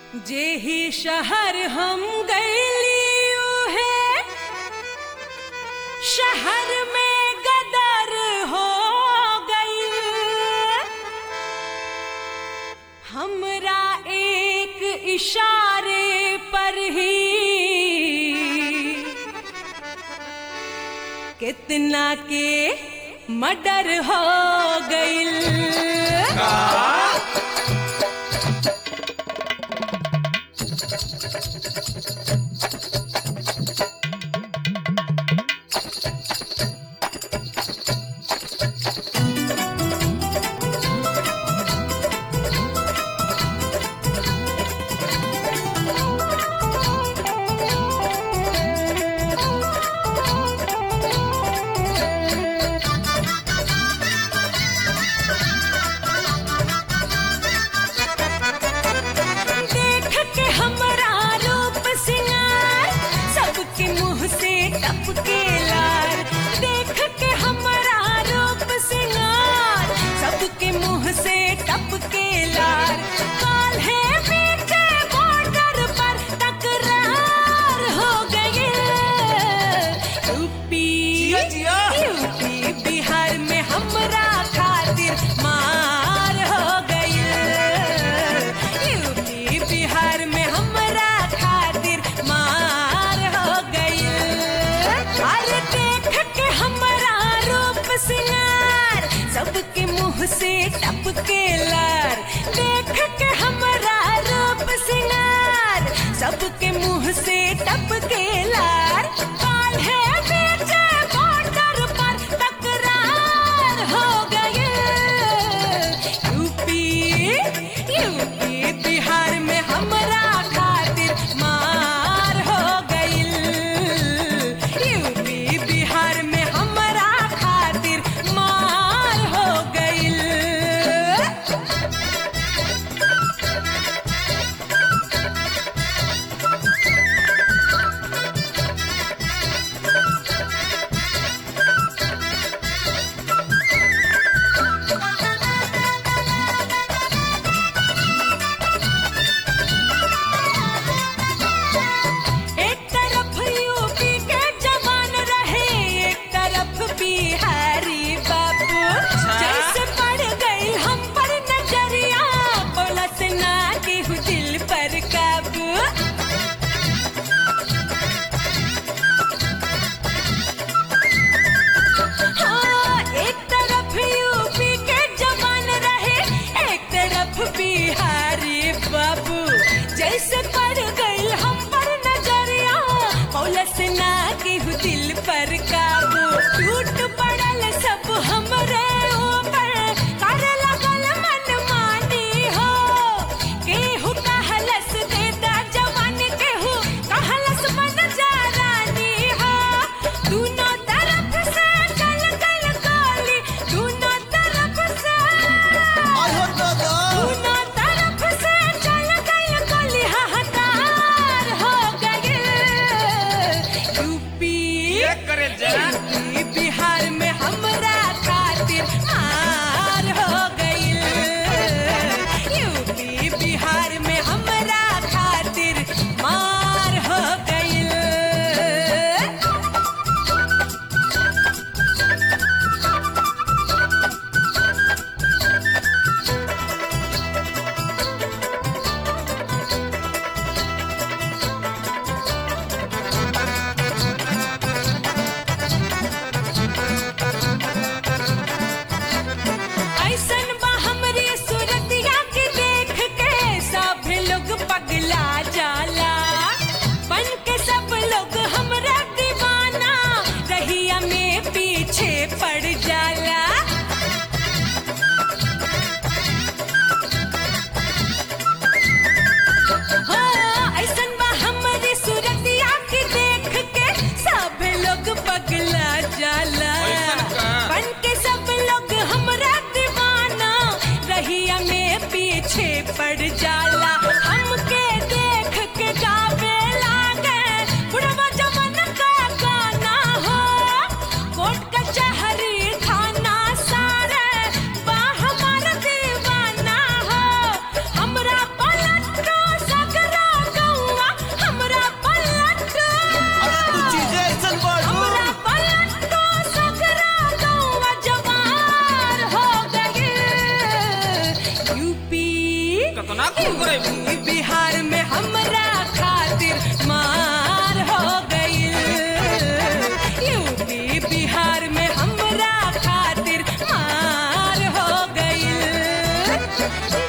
जेही शहर हम गईली है शहर में गदर हो गई हमरा एक इशारे पर ही कितना के मर्डर हो गई देख के हमरा रूप सिंगार सबके मुंह से टपके लार देख के हमरा रूप सिंगार सबके मुंह से टपके लार काल है बीचे बॉर्डर पर तकरार हो गई यूपी जिया, जिया। यूपी बिहार में हमरा खातिर मार हो गई यूपी बिहार में हमरा खातिर मार हो गई अरे देख के हमरा रूप सिंगार सबके मुंह से टपके लार देख के हमरा रूप सिंगार सबके मुंह से टपके लार काल है बीचे बॉर्डर पर तकरार हो गई यूपी यूपी बिहार में हमरा खातिर मार हो गई यूपी बिहार में हमरा खातिर मार हो गई एक तरफ यूपी के जवान रहे एक तरफ बिहारी बाबू जैसे पड़ गई हम पर नजरिया बोला से ना केहू दिल पर काबू हाँ, एक तरफ यूपी के जवान रहे एक तरफ बिहारी बाबू जैसे पड़ गई हम पर नजरिया पौलस ना केहू दिल पर काबू टूट पड़ल सब हमरे ऊपर करे लगल मन मानी हो केहू कहलस देता जवान केहू कहलस बन जा रानी हो दोनों तरफ से चल गल गोली दोनों तरफ से आयो दादा दोनों तरफ से चल गई गोली हाहाकार हो गई यूपी ये करे जा यूपी बिहार में हमरा खातिर मार हो गई यूपी बिहार में हमरा खातिर मार हो गई ऐसन बा हमरी सूरतिया के देख के सब लोग पगला जाला बन के सब लोग हमरा दीवाना रहिया में पीछे पड़ जाला हाँ, ऐसन बा हमरी सूरतिया के देख के सब लोग पगला जाला ऐसन का? बन के सब लोग हमरा दीवाना रहिया में पीछे पड़ जाला हमके देख के गावे लागे बुढ़वा जवन का गाना हो कोर्ट कचहरी थाना सारे बा हमार दीवाना हो हमरा पलट ना खून करे यूपी बिहार में हमरा खातिर मार हो गई यूपी बिहार में हमरा खातिर मार हो गई